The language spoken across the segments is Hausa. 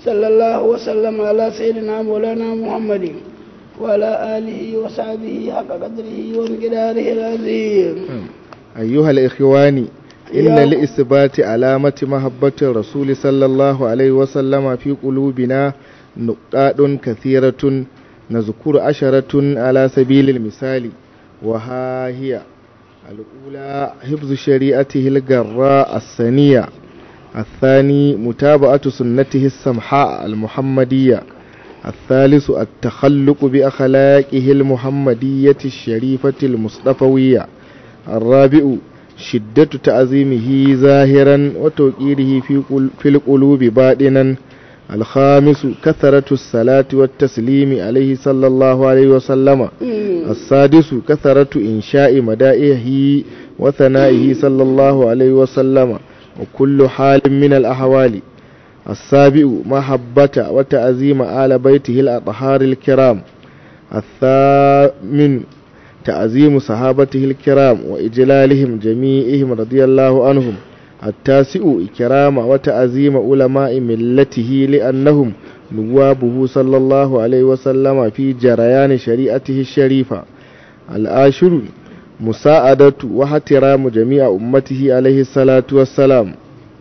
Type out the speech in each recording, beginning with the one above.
صلى الله وسلم على سيدنا مولانا محمد وعلى آله وصحبه حق قدره ومقداره العظيم أيها الإخوان إن يا- لإثبات علامة محبة الرسول صلى الله عليه وسلم في قلوبنا نقاط كثيرة نذكر عشرة على سبيل المثال وها هي الأولى حفظ شريعته الجراء الثانية الثاني متابعة سنته السمحاء المحمدية الثالث التخلق بأخلاقه المحمدية الشريفة المصطفوية الرابع شدة تعظيمه ظاهرا وتوقيره في قل- في القلوب باطنا الخامس كثرة الصلاة والتسليم عليه صلى الله عليه وسلم السادس كثرة إنشاء مدائحه وثنائه صلى الله عليه وسلم وكل حال من الأحوال السابع محبة وتعظيم آل بيته الأطهار الكرام الثامن تعظيم صحابته الكرام وإجلالهم جميعهم رضي الله عنهم التاسع إكرام وتعظيم علماء ملته لأنهم نوابه صلى الله عليه وسلم في جريان شريعته الشريفة العاشر مساعدة واحترام جميع أمته عليه الصلاة والسلام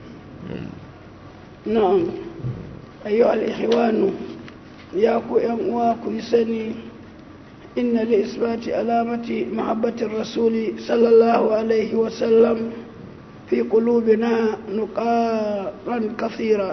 نعم أيها الإخوان ياكو ينواكو يسني إن لإثبات علامة محبة الرسول صلى الله عليه وسلم في قلوبنا نقاطا كثيرة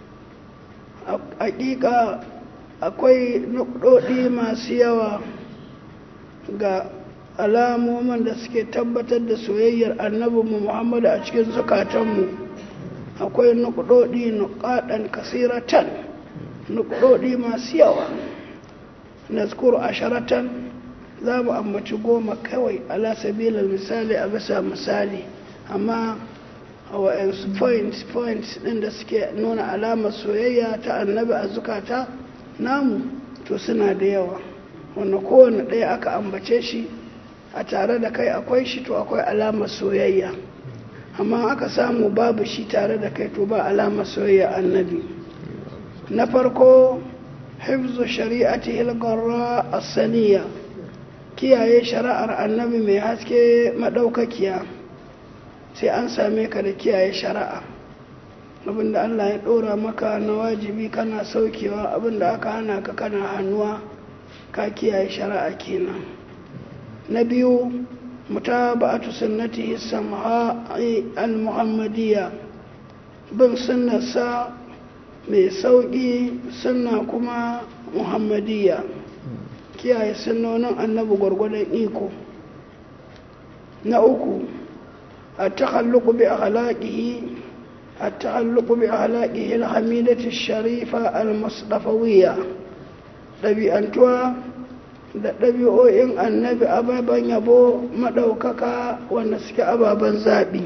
حقيقة akwai nukɗoɗi masu yawa ga alamomin da suke tabbatar da soyayyar annabinmu muhammadu a cikin zukatanmu akwai nukɗoɗi nukaɗan kasiratan nukɗoɗi masu yawa nazkuru asharatan za mu ambaci goma kawai ala sabilil misali a bisa misali amma a wa'yansu points points ɗin da suke nuna alamar soyayya ta annabi a zukata namu to suna da yawa wanda kowane ɗaya aka ambace shi a tare da kai akwai shi to akwai alamar soyayya amma aka samu babu shi tare da kai to ba alamar soyayya annabi na farko hifzu shari'ati hilgarra asaniya kiyaye shari'ar annabi mai haske madaukakiya sai an same ka da kiyaye shari'a abinda Allah ya ɗora maka na wajibi kana saukewa abinda aka hana ka kana hannuwa ka kiyaye shari'a kenan na biyu mutaba'atu sunnatihi samha'i al-muhammadiyya bin sunnarsa mai sauƙi sunna kuma muhammadiyya kiyaye sunnonin annabi gwargwadon iko na uku a takhalluqu bi akhlaqihi التعلق بأخلاقه الحميدة الشريفة المصطفوية ɗabi'antuwa da ɗabi'o'in annabi ababen yabo maɗaukaka wanda suke ababen zaɓi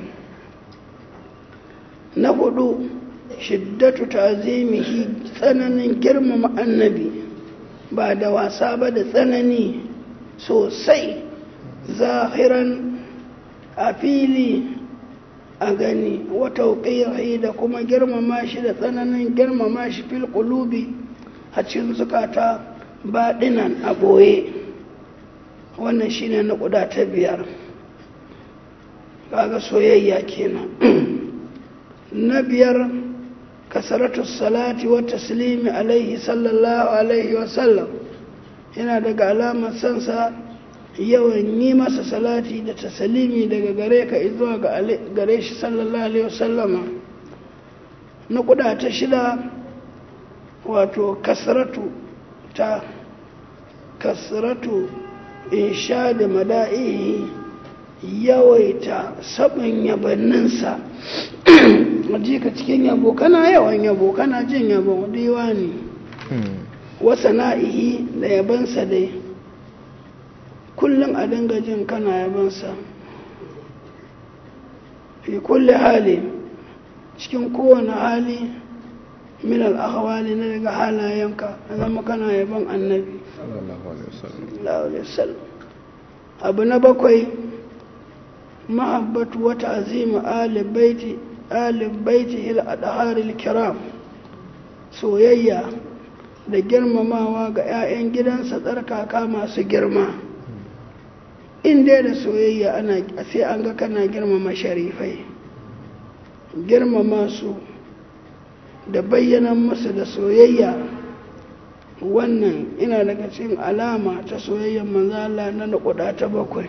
na hudu shiddatu ta'zimihi tsananin girmama annabi ba da wasa ba da tsanani sosai zahiran a fili a gani wata ƙirhi da kuma girmama shi da tsananin girmama shi fil ƙulubi a cikin zukata baɗinan a ɓoye wannan shine na ƙuda ta biyar kaga soyayya kenan na biyar kasaratu salati wa taslimi alaihi sallallahu alaihi wasallam yana daga alamar sansa yawan yi masa salati da tasalimi daga gare ka zuwa ga gare shi sallallahu alaihi wasallama na kuda ta shida wato kasratu ta kasratu insha da mada'ihi yawaita sabon yabanninsa ji ka cikin yabo kana yawan yabo kana jin yabo diwani wasa na'ihi da yabansa dai kullum a dinga jin kana yabansa fi kulle hali cikin kowane hali min al'ahawali na daga halayenka a zama kana yaban annabi abu na bakwai mahabbatu wata azima ali baiti hil adharil kiram soyayya da girmamawa ga 'ya'yan gidansa tsarkaka masu girma in dai da soyayya ana sai an ga kana girmama sharifai girmama su da bayyanan musu da soyayya wannan ina daga cikin alama ta soyayyar manzo Allah na naƙuda ta bakwai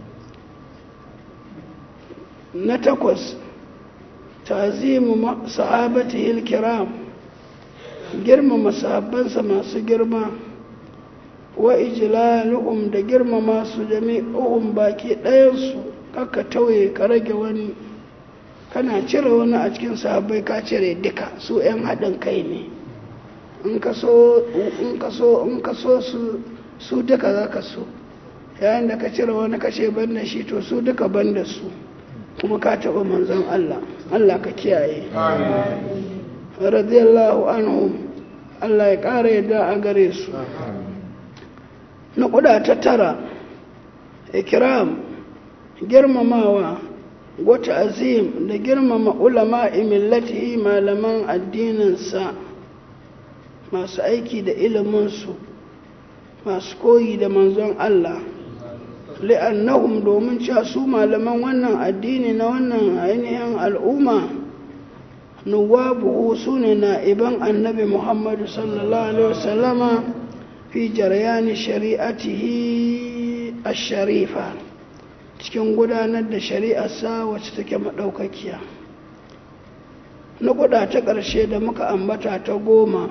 na takwas tazimu sahabatihi kiram girmama sahabbansa masu girma wa ijlaluhum da girmama su jami'uhum baki ɗayansu kaka tauye ka rage wani kana cire wani a cikin sahabbai ka cire duka su 'yan haɗin kai ne in ka so in ka so in ka so su su duka za ka so yayin da ka cire wani kashe ban da shi to su duka ban da su kuma ka taɓa manzon Allah Allah ka kiyaye radiyallahu anhum Allah ya ƙara yadda a gare su na ƙuda ta tara ikram girmamawa wata azim da girmama ulama millatihi malaman addininsa masu aiki da iliminsu masu koyi da manzon Allah li'annahum domin cewa su malaman wannan addini na wannan ainihin al'umma nuwabu su ne na'iban annabi muhammadu sallallahu alaihi wasallama fi jaryani shari'atihi ash-sharifa cikin gudanar da shari'arsa wacce take maɗaukakiya na kuɗa ta ƙarshe da muka ambata ta goma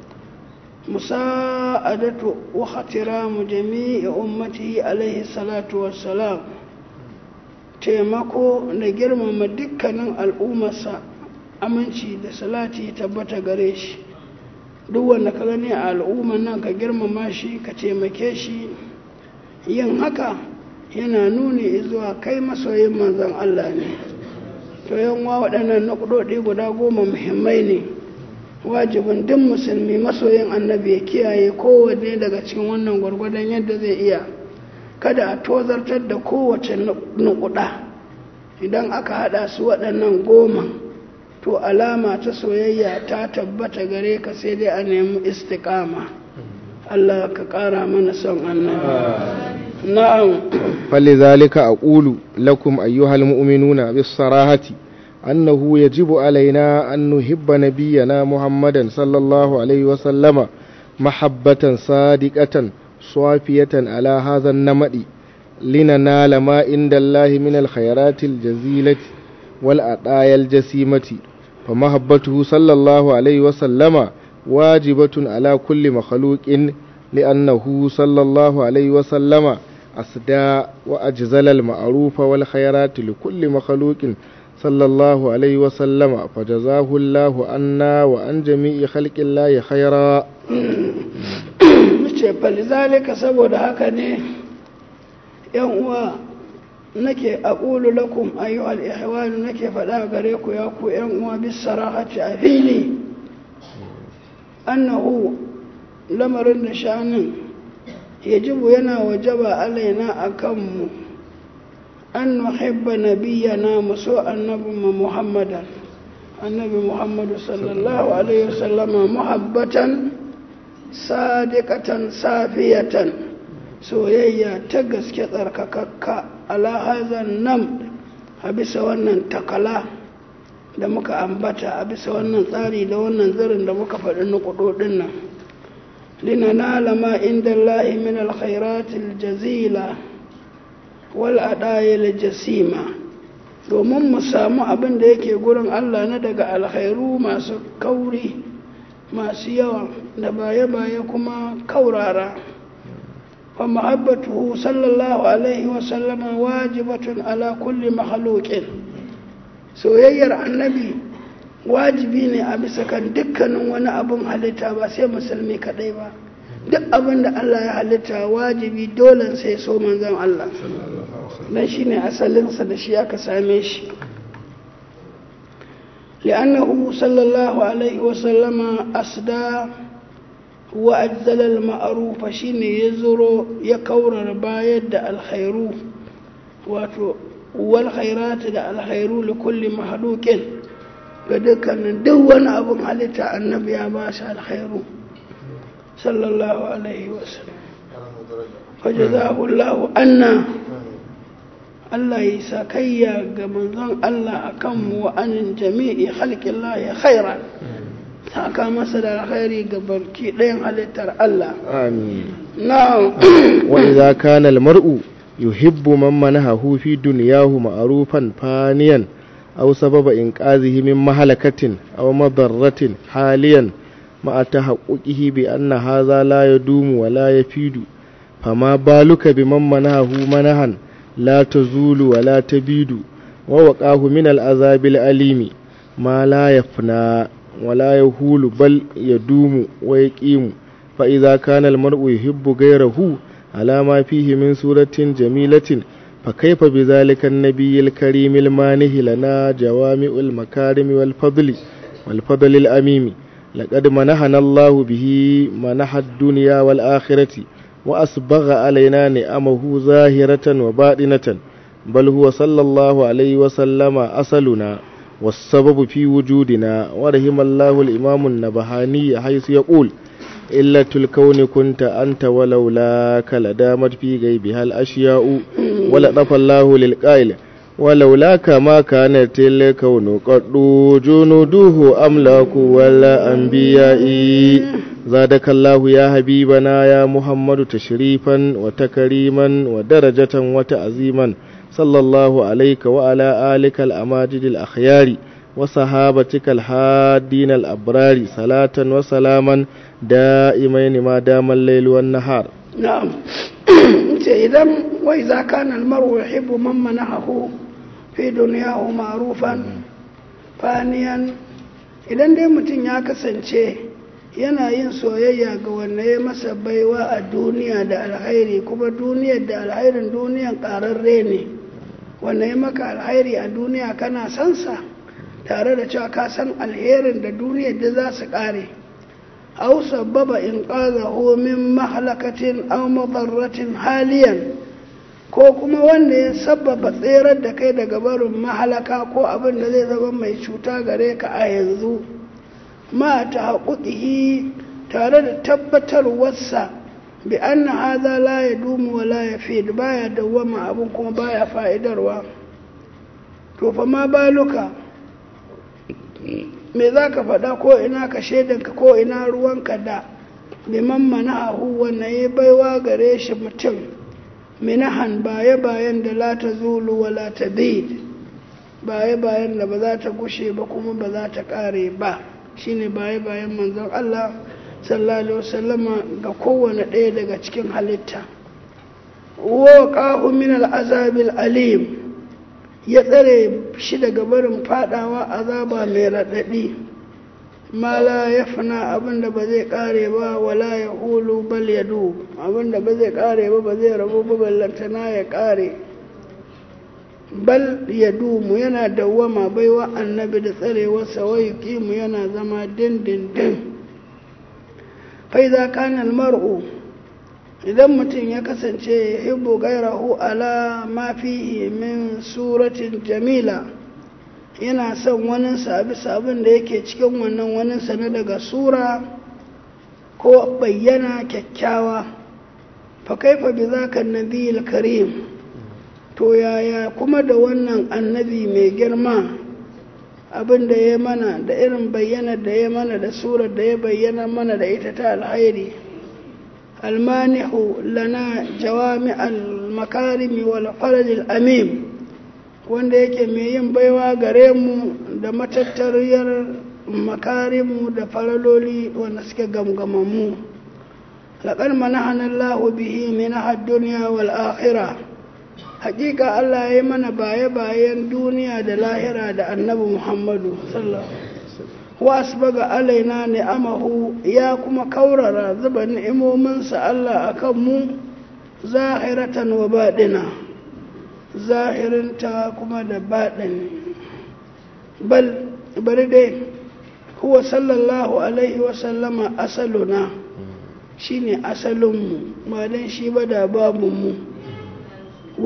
musa'adatu wa khatiramu jami'i ummatihi alaihi salatu wassalam taimako da girmama dukkanin al'ummarsa aminci da salati tabbata gare shi duk wanda ka gani a al'ummar nan ka girmama shi ka taimake shi yin haka yana nuni zuwa kai masoyin manzon Allah ne to yanwa waɗannan nukudodi guda goma muhimmai ne wajibin duk musulmi masoyin annabi ya kiyaye kowanne daga cikin wannan gwargwadon yadda zai iya kada a tozartar da kowace nukuda idan aka hada su waɗannan goma to alama ta soyayya ta tabbata gare ka sai dai a nemi istikama Allah ka ƙara mana son annabi na'am فلذلك أقول لكم أيها المؤمنون بالصراحة أنه يجب علينا أن نحب نبينا محمدا صلى الله عليه وسلم محبة صادقة صافية على هذا النمط لننال ما عند الله من الخيرات الجزيلة والعطايا الجسيمة فمحبته صلى الله عليه وسلم واجبة على كل مخلوق لأنه صلى الله عليه وسلم أسدى وأجزل المعروف والخيرات لكل مخلوق صلى الله عليه وسلم فجزاه الله عنا وعن جميع خلق الله خيرا ce falizalika saboda haka ne yan uwa nake aqulu lakum ayyuhal ihwan nake faɗa gare ku ya ku yan uwa bis sarahati a fili annahu lamarin da shanin yajibu yana wajaba alaina akanmu an nuhibba nabiyyana muso annabinmu muhammadan annabi muhammadu sallallahu alaihi wasallama muhabbatan sadiqatan safiyatan soyayya ta gaske tsarkakakka ala hazan nan a bisa wannan takala da muka ambata a bisa wannan tsari da wannan zirin da muka faɗi na kudodin nan linanala ma inda Allah min alkhairatil jazila wal adayil jasima domin mu samu abin da yake gurin Allah na daga alkhairu masu kauri masu yawa da baye-baye kuma kaurara wa mahabbatuhu sallallahu alaihi wasallama wajibatun ala kulli makhluqin soyayyar annabi wajibi ne a bisa kan dukkanin wani abin halitta ba sai musulmi kadai ba duk abin da Allah ya halitta wajibi dole sai so manzon Allah dan shine asalinsa da shi aka same shi لأنه صلى الله عليه وسلم أسدى وأجزل المعروف شين يزر يكور بايد الخير والخيرات الخير لكل مخلوق ga dukkanin duk wani abin halitta annabi ya ba shi alkhairu sallallahu alaihi wasallam fajazahullahu anna Allah ya sa kayya ga manzon Allah akan mu wa anin jami'i khalqillahi khairan saka masa da alkhairi ga barki ɗayan halittar Allah آمين na'am وإذا كان المرء يحب من منحه في دنياه معروفا فانيا أو سبب إنقاذه من مهلكة أو مضرة حاليا مع تحققه بأن هذا لا يدوم ولا يفيد فما بالك بمن منحه منحا لا تزول ولا تبيد ووقاه من العذاب الأليم ما لا يفنى ولا يهول بل يدوم ويقيم فإذا كان المرء يحب غيره على ما فيه من سورة جميلة فكيف بذلك النبي الكريم المانه لنا جوامع المكارم والفضل والفضل الأميم لقد منحنا الله به منح الدنيا والآخرة وأسبغ علينا نعمه ظاهرة وباطنة بل هو صلى الله عليه وسلم أصلنا والسبب في وجودنا ورحم الله الإمام النبهاني حيث يقول إلا الكون كنت أنت ولولاك لدامت في غيبها الأشياء ولطف الله للقائل ولولاك ما كانت الكون قد جنوده أملاك ولا أنبياء زادك الله يا حبيبنا يا محمد تشريفا وتكريما ودرجة وتعظيما صلى الله عليك وعلى آلك الأماجد الأخيار وصحابتك الحادين الأبرار صلاة وسلاما دائمين ما دام الليل والنهار na'am ce idan wai za kana almaru yuhibbu man manahu fi dunyahu ma'rufan faniyan idan dai mutum ya kasance yana yin soyayya ga wanda ya masa baiwa a duniya da alhairi kuma duniyar da alhairin duniyan ƙararre ne wanda ya maka alhairi a duniya kana sansa tare da cewa ka san alherin da duniyar da za su ƙare أو سبب إنقاذه من مهلكة أو مضرة حاليا ko kuma wanda ya sababa tserar da kai daga barin mahalaka ko abin da zai zama mai cuta gare ka a yanzu ma ta haƙuƙihi tare da tabbatarwarsa bi anna haza la ya dumu wa la ya fi baya dawwama abin kuma baya fa'idarwa to fa ma baluka me za ka faɗa ko ina ka shaidanka ko ina ruwanka da liman mana'ahu wannan ya baiwa gare shi mutum minahan baye bayan da la ta zulu wa la ta bid baye bayan da ba za ta gushe ba kuma ba za ta ƙare ba shine baye bayan manzon Allah sallallahu alaihi wasallama ga kowane ɗaya daga cikin halitta wa qahu min al-azabil alim ya tsare shi daga barin fadawa azaba mai raɗaɗi ma la ya fana abinda ba zai ƙare ba wala ya hulu bal ya du abinda ba zai ƙare ba ba zai rabu ba ballantana ya ƙare bal ya dumu yana dawwama baiwa annabi da tsarewarsa wai kimu yana zama dindindin faiza kanal mar'u idan mutum ya kasance hibbu gairahu ala ma fihi min suratin jamila yana son waninsa a bisa abin da yake cikin wannan waninsa na daga sura ko bayyana kyakkyawa fa kaifa bi zaka nabiyil karim to yaya kuma da wannan annabi mai girma abin da ya mana da irin bayyana da ya mana da surar da ya bayyana mana da ita ta alhairi المانح لنا جوامع المكارم والفرج الأميم wanda yake mai yin baiwa gare mu da matattariyar makarimu da faraloli wanda suke gamgamammu laƙar manahanar lahu bihi min duniya wal akhira haƙiƙa Allah ya yi mana baye-bayen duniya da lahira da annabi Muhammadu sallallahu wasbaga alaina ni'amahu ya kuma kaurara zuba ni'imominsa Allah akan mu zahiratan wa baɗina zahirinta kuma da baɗini bal bari dai huwa sallallahu alaihi wasallama asaluna shine asalinmu ba don shi ba da babunmu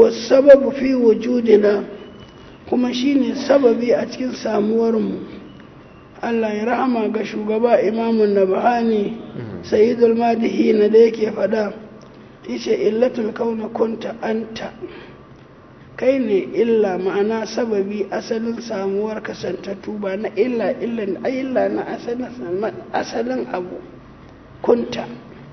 wasababu fi wujudina kuma shine sababi a cikin samuwarmu Allah ya rahama ga shugaba imamun nabahani sayyidul madihina da yake fada yace illatul kauna kunta anta kai ne illa ma'ana sababi asalin samuwar kasantattu ba na illa illa illa na asalin abu kunta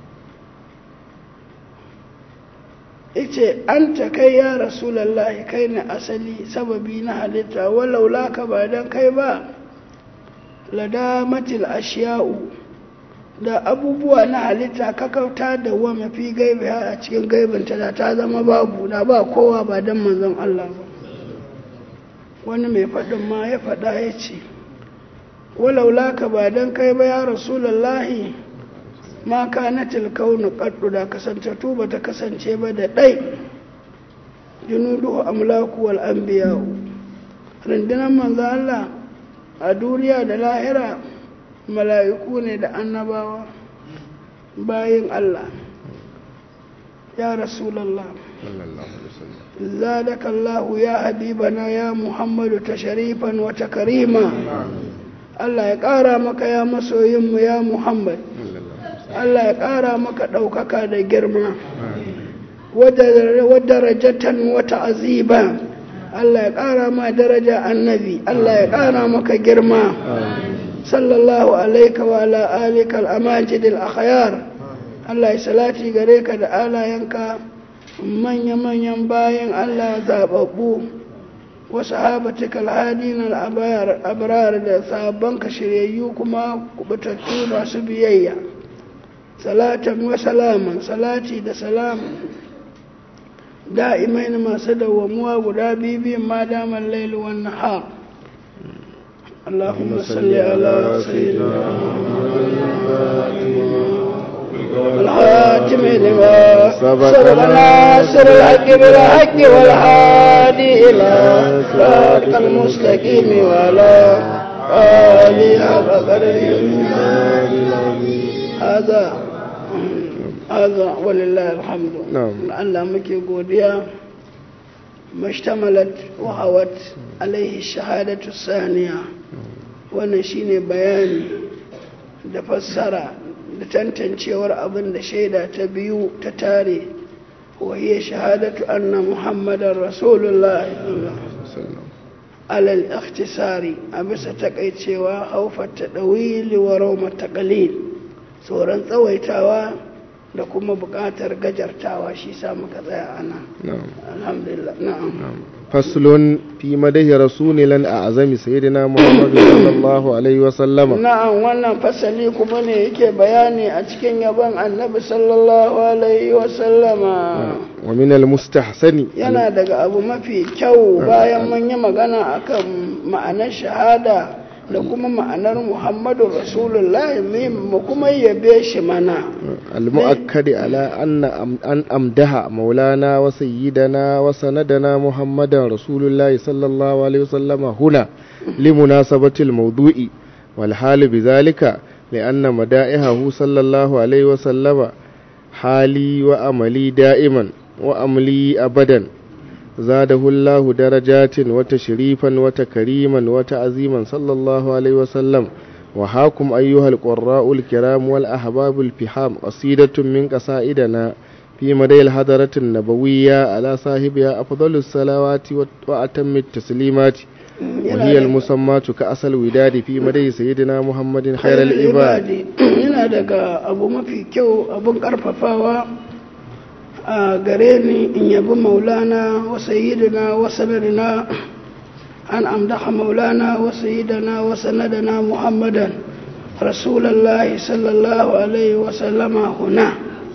ice an ta kai ya rasulallahi kai ne asali sababi na halitta walau laka ba don kai ba ladamatil ashiya'u da abubuwa na halitta kakauta da wa mafi gaibi a cikin gaibinta da ta zama babu da ba kowa ba don manzon Allah ba wani mai faɗin ma ya faɗa ya ce walau laka ba don kai ba ya rasulallahi ma kanatil kaunu qaddu da kasantattu ba ta kasance ba da ɗai junudu amlaku wal anbiya rundunar manzo Allah a duniya da lahira mala'iku ne da annabawa bayin Allah ya rasulullah zadaka Allah ya habibana ya Muhammadu tasharifan wa takarima Allah ya ƙara maka ya masoyinmu ya Muhammad Allah ya ƙara maka ɗaukaka da girma wadda rajatan wata aziba Allah ya ƙara ma daraja annabi Allah ya ƙara maka girma sallallahu alaika wa ala alika al'amajid al'akhayar Allah ya salati gare ka da alayenka manya-manyan bayan Allah zaɓaɓɓu wasu habatika al'adin al'abrar da sabonka shiryayyu kuma kubutattu masu biyayya salatan wa salaman salati da salam da'imai masu dawwamuwa guda biyu ma damar lailu wan nahar اللهم صل على سيدنا الحاتم لما سبق ناصر الحق بالحق والهادي إلى صراط المستقيم وعلى آله حق قدره هذا هذا ولله الحمد نعم. Allah muke godiya mashtamalat wa hawat alaihi shahadatu saniya wannan shine bayani da fassara da tantancewar abin da shaida ta biyu ta tare wa hiya shahadatu anna muhammadar rasulullah alal ikhtisari a bisa takaicewa haufar ta ɗawili wa raumar taƙalil tsoron tsawaitawa da kuma buƙatar gajartawa shi sa muka tsaya ana نعم alhamdulillah na'am فصل في مده رسول لن أعظم سيدنا محمد صلى الله عليه وسلم na'am wannan fasali kuma ne yake bayani a cikin yabon annabi sallallahu alaihi wa sallama ومن المستحسن yana daga abu mafi kyau bayan mun yi magana akan ma'anar shahada da kuma ma'anar muhammadu rasulullah mu kuma yabe shi mana المؤكد على أن أم- أن أمدها مولانا وسيدنا وسندنا محمد رسول الله صلى الله عليه وسلم هنا لمناسبة الموضوع والحال بذلك لأن مدائحه صلى الله عليه وسلم حالي وأملي دائما وأملي أبدا زاده الله درجات وتشريفا وتكريما وتعظيما صلى الله عليه وسلم وهاكم أيها القراء الكرام والأحباب الفحام قصيدة من قصائدنا في مدى الحضرة النبوية على صاحبها أفضل الصلوات وأتم التسليمات وهي المسمى كأصل الوداد في مدى سيدنا محمد خير العباد yana daga abu mafi kyau abun karfafawa a gare ni in yabi maulana wa sayyidina wa sanadina an amdaha maulana wa sayyidina wa sanadina muhammadan rasulallahi sallallahu alaihi wa sallama huna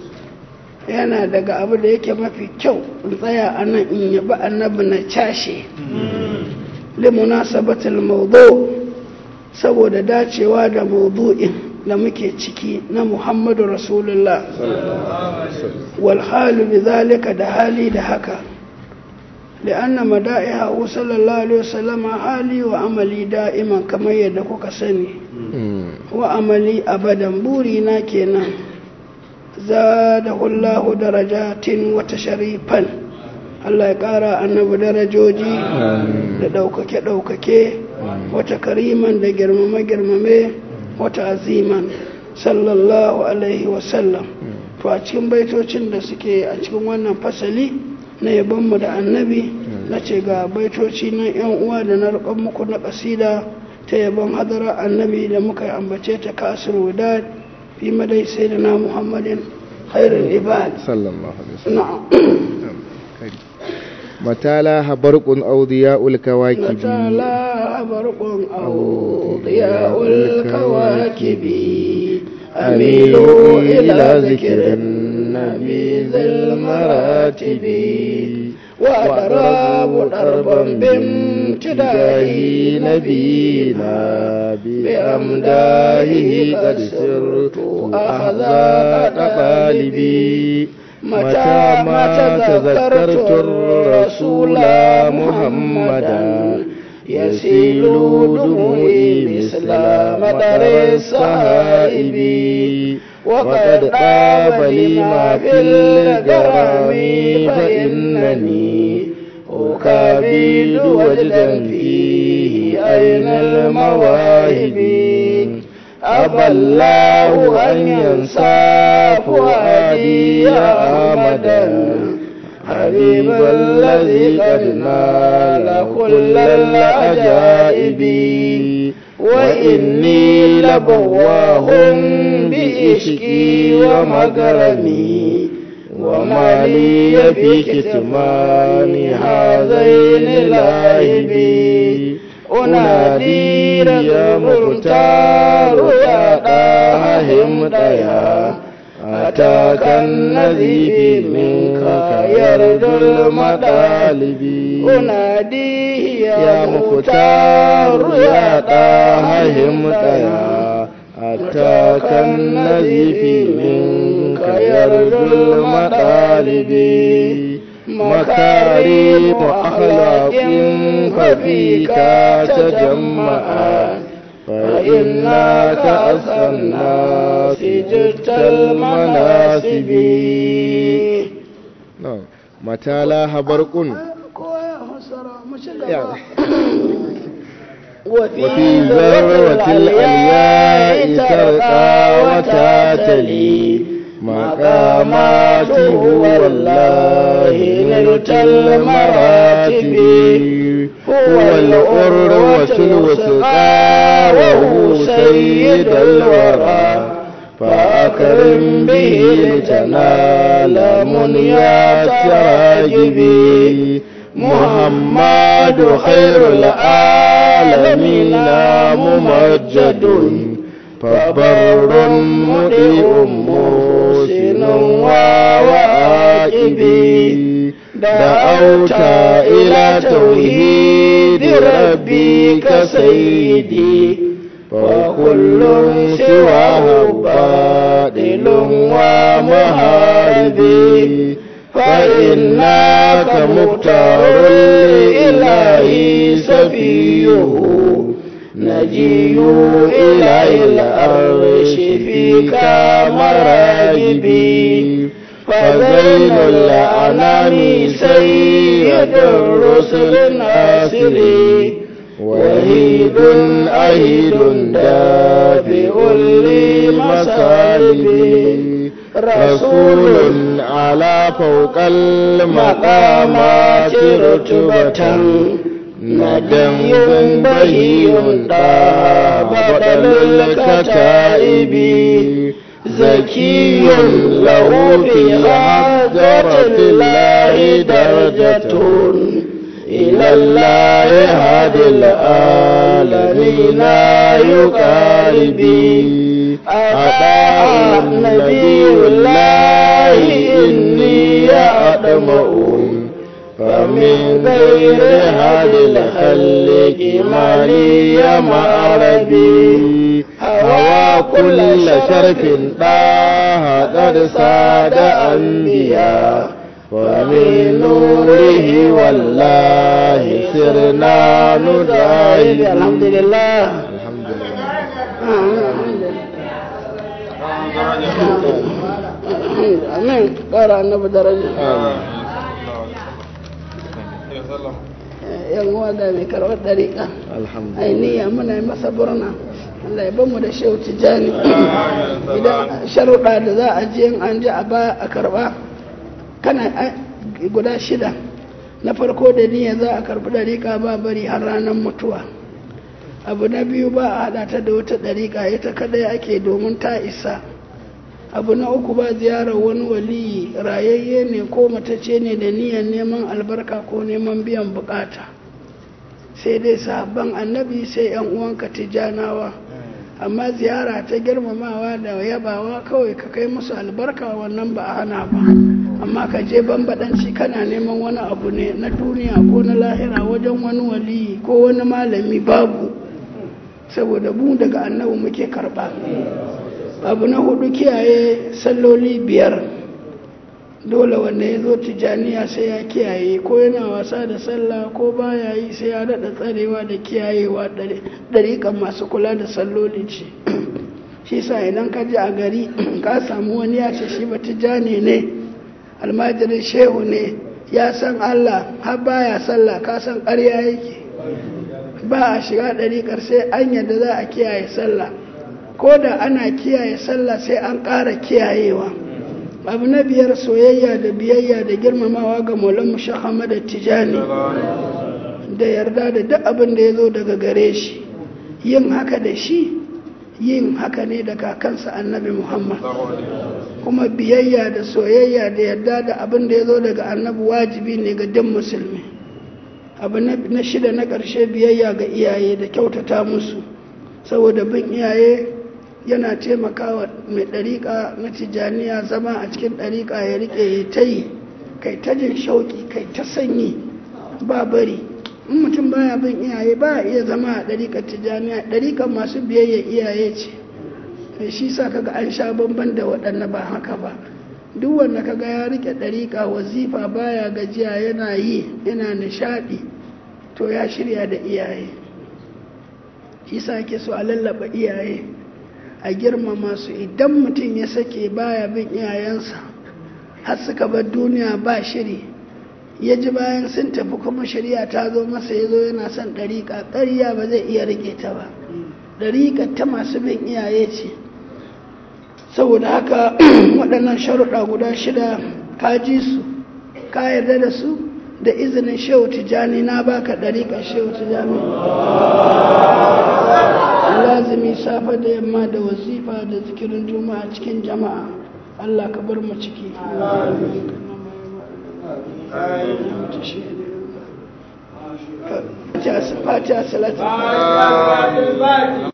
yana daga abu da yake mafi kyau in tsaya a nan in yabi annabi na cashe limunasabatul mawdu saboda dacewa da mawdu'in da muke ciki na Muhammadu Rasulullah wal halu bidhalika da hali da haka لأن مدائحه صلى الله عليه وسلم حالي وعملي دائما كما يدكوك سني وعملي أبدا بورينا كنا زاده الله درجات وتشريفا الله يقارى أنه درجوجي da ɗaukake-ɗaukake wata kariman da girmame-girmame wata aziman sallallahu alaihi wasallam to a cikin baitocin da suke a cikin wannan fasali na yabonmu da annabi na ce ga baitoci na yan uwa da na roƙon muku na ƙasida ta yabon hadara annabi da muka yi ambace ta kasir wadad fi madai sai da na muhammadin khairul ibad sallallahu alaihi wasallam na'am متى لاح برق أو ضياء الكواكب متى برق أو ضياء الكواكب أميلوا إلى ذكر النبي ذي المراتب وأضرب ضربا بامتداه نبينا بأمداه قد سرت أحذاء قالبي متى ما تذكرت الرسول محمدا يسيل دموعي مثل مطر السحائب وقد طاب لي ما في الغرام فإنني أكابد وجدا فيه أين المواهب أبى الله أن ينسى فؤادي أمدا حبيب الذي قد نال كل العجائب وإني لبواه بإشكي ومكرمي وما لي في كتمان هذين اللاهبين أنادي يا مختار يا طه ديا أتاك الذي منك يرجو المطالب أناديه يا مختار يا طه ديا أتاك الذي منك يرجو المطالب مكارم أخلاق ففيك تجمعا فإنك أسأل الناس جدت المناسب نعم متى لاح برق وفي ذروة الألياء ترقى وتعتلي مقاماته والله نلت المراتب هو الأروة الوثقى وهو سيد الورى فأكرم به لتنال منيات راجبي محمد خير العالمين ممجد فبر مضيء محسن وعاقبي دعوت إلى توحيد ربك سيدي وكل سواه باطل ومهاربي فإنك مختار الإله سفيه نجي إلى الأرش فيك مراجبي فزين الأنام سيد الرسل الناصري وهيد أهيد دافئ لمصالبي رسول على فوق المقامات رتبة ندم بهي بدل الكتائب زكي له في حضرة الله درجة إلى الله هادي العالمين يقاربي أطاع نبي الله إني أدمع فمن غير هذه الخلق ما لي معربي هوى كل شرف طه قد ساد أنبياء ومن نوره والله سرنا ندعي الحمد لله الحمد لله amin ƙara annabi daraja آمين ya sallam yan uwa ga mai karɓar ɗariƙa alhamdulillah ainiya muna yi masa burna Allah ya bamu da shehu tijjani idan sharuɗa da za a je in an ji a ba a karɓa kana a- guda shida na farko da niyya za a karɓi ɗariƙa ba bari har ranar mutuwa abu na biyu ba a haɗa ta da wata ɗariƙa ita kadai ake domin ta isa abu na uku ba ziyarar wani waliyi rayayye ne ko matacce ne da niyyar neman albarka ko neman biyan bukata sai dai sahabban annabi sai yan uwanka tijanawa amma ziyara ta girmamawa da yabawa kawai ka kai musu albarka wannan ba a hana ba amma ka je bambadanci kana neman wani abu ne na duniya ko na lahira wajen wani waliyi ko wani malami babu saboda mu daga annabi muke karba abu na hudu kiyaye salloli biyar dole wanda ya zo tijaniya sai ya kiyaye ko yana wasa da sallah ko baya yi sai ya daɗa tsarewa da kiyayewa ɗariƙan masu kula da salloli ce shi sa idan ka ji a gari ka samu wani ya ce shi ba tijani ne almajirin shehu ne ya san allah har baya sallah ka san ƙarya yake ba a shiga ɗariƙar sai an yadda za a kiyaye sallah ko da ana kiyaye sallah sai an ƙara kiyayewa abu na biyar soyayya da biyayya da girmamawa ga maulan mushahama da tijani da yarda da duk abin da ya zo daga gare shi yin haka da shi yin haka ne da kakansa annabi muhammad kuma biyayya da soyayya da yarda da abin da ya zo daga annabi wajibi ne ga duk musulmi abu na shida na ƙarshe biyayya ga iyaye da kyautata musu saboda bin iyaye yana taimakawa mai ɗariƙa na tijjaniya zama a cikin ɗariƙa ya riƙe ya ta yi kai ta jin shauƙi kai ta sanyi ba bari in mutum baya bin iyaye ba iya zama a ɗariƙar tijjaniya ɗariƙar masu biyayya iyaye ce shi sa kaga an sha bamban da waɗanda ba haka ba duk wanda kaga ya riƙe ɗariƙa wazifa baya gajiya yana yi yana nishaɗi to ya shirya da iyaye shi sa ake so a lallaba iyaye a girmama su idan mutum ya sake baya bin iyayensa har suka bar duniya ba shiri ya ji bayan sun tafi kuma shari'a ta zo masa ya zo yana son ɗariƙa ƙarya ba zai iya riƙe ta ba ɗariƙa ta masu bin iyaye ce saboda haka waɗannan sharuɗa guda shida ka ji su ka yarda da su da izinin shehu tijjani na baka ɗariƙa shehu tijjani lazimi safe da yamma da wazifa da zikirin juma'a cikin jama'a Allah ka bar mu ciki fatiha salatu